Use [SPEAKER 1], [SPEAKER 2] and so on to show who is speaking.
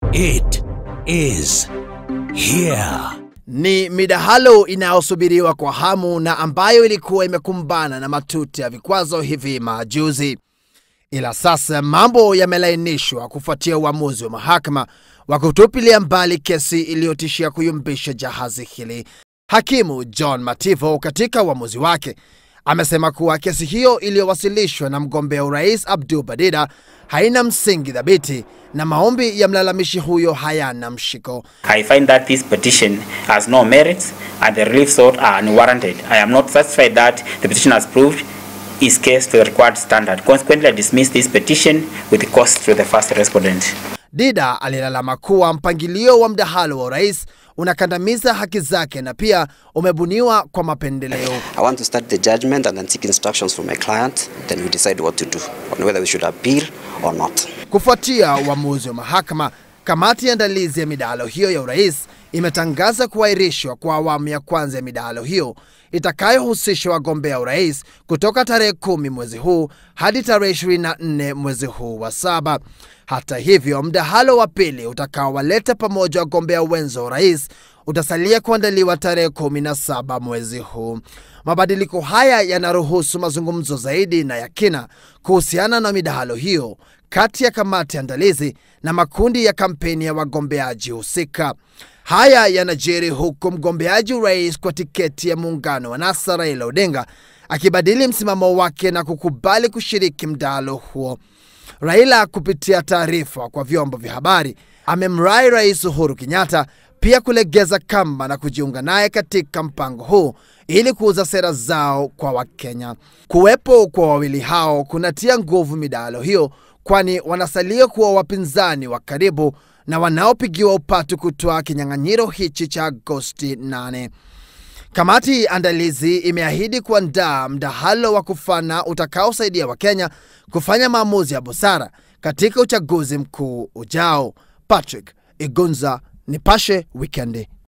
[SPEAKER 1] It is here.
[SPEAKER 2] Ni midahalo inayosubiriwa kwa hamu na ambayo ilikuwa imekumbana na matuta ya vikwazo hivi majuzi, ila sasa mambo yamelainishwa kufuatia uamuzi wa mahakama wa kutupilia mbali kesi iliyotishia kuyumbisha jahazi hili. Hakimu John Mativo katika uamuzi wake amesema kuwa kesi hiyo iliyowasilishwa na mgombea urais Abdul Badida haina msingi thabiti na maombi ya mlalamishi huyo hayana mshiko.
[SPEAKER 3] I find that this petition has no merits and the relief sought are unwarranted. I am not satisfied that the petition has proved its case to the required standard. Consequently, I dismiss this petition with cost to the first respondent.
[SPEAKER 2] Dida alilalama kuwa mpangilio wa mdahalo wa urais unakandamiza haki zake na pia umebuniwa kwa mapendeleo.
[SPEAKER 4] I want to start the judgment and then seek instructions from my client. Then we decide what to do on whether we should appeal or not.
[SPEAKER 2] Kufuatia uamuzi wa mahakama, kamati ya andalizi ya midahalo hiyo ya urais imetangaza kuahirishwa kwa awamu ya kwanza ya midahalo hiyo itakayohusisha wagombea urais kutoka tarehe kumi mwezi huu hadi tarehe 24 mwezi huu wa saba. Hata hivyo, mdahalo wa pili utakaowaleta pamoja wagombea wenza wa urais utasalia kuandaliwa tarehe 17 mwezi huu. Mabadiliko haya yanaruhusu mazungumzo zaidi na ya kina kuhusiana na midahalo hiyo kati ya kamati andalizi na makundi ya kampeni ya wagombeaji husika. Haya yanajiri huku mgombeaji urais kwa tiketi ya muungano wa NASA Raila Odinga akibadili msimamo wake na kukubali kushiriki mdahalo huo. Raila kupitia taarifa kwa vyombo vya habari amemrai Rais Uhuru Kenyatta pia kulegeza kamba na kujiunga naye katika mpango huu ili kuuza sera zao kwa Wakenya. Kuwepo kwa wawili hao kunatia nguvu midahalo hiyo, kwani wanasalia kuwa wapinzani wa karibu na wanaopigiwa upatu kutoa kinyang'anyiro hichi cha Agosti 8. Kamati andalizi imeahidi kuandaa mdahalo wa kufana utakaosaidia Wakenya kufanya maamuzi ya busara katika uchaguzi mkuu ujao. Patrick Igunza, Nipashe Wikendi.